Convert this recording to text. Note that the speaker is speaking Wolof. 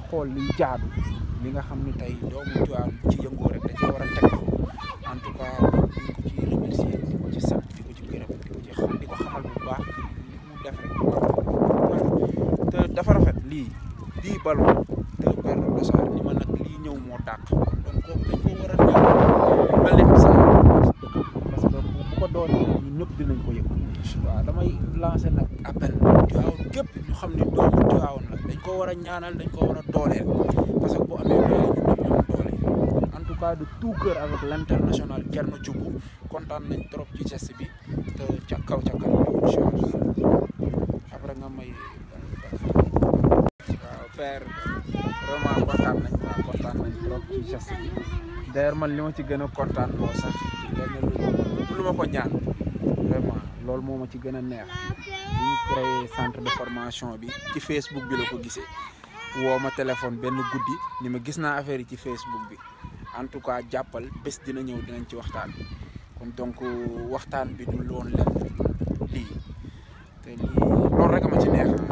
xool liy jaadu li nga xam ni tey doomu Tiwaawan ci yëngoo rek da cee war a teg en tout cas di ko ci remercier di ko ci sant di ko ci gërëm di ko ci xam di ko xamal bu baax li mu def rek te dafa rafet lii lii ballon te benn dosaar ni ma nag lii ñëw moo dàq donc kooku dañ ko war a ñëw mel ni ab saa parce que bu ko doonee ñun ñëpp dinañ ko yëg waaw damay lancer nag appel Tiwaawan képp ñu xam ne doomu Tiwaawan la dañ ko war a ñaanal dañ ko war a dooleel parce que bu amee doole ñun ñëpp ñu am doole en tout cas de tout cœur avec l' international Thierno Diouf kontaan nañ trop ci geste bi te ca kaw ca kanam incha allah après nga may waaw père vraiment kontaan nañ waaw kontaan nañ trop ci geste bi d'ailleurs man li ma ci gën a kontaan loo sax lenn lu lu ma ko ñaan vraiment loolu moo ma ci gën a neex bi ñu créé centre de formation bi ci Facebook bi la ko gisee woo ma téléphone benn guddi ni ma gis naa affaire yi ci Facebook bi en tout cas jàppal bés dina ñëw dinañ ci waxtaan kon donc waxtaan bi du loon lenn lii te lii loolu rek a ma ci neex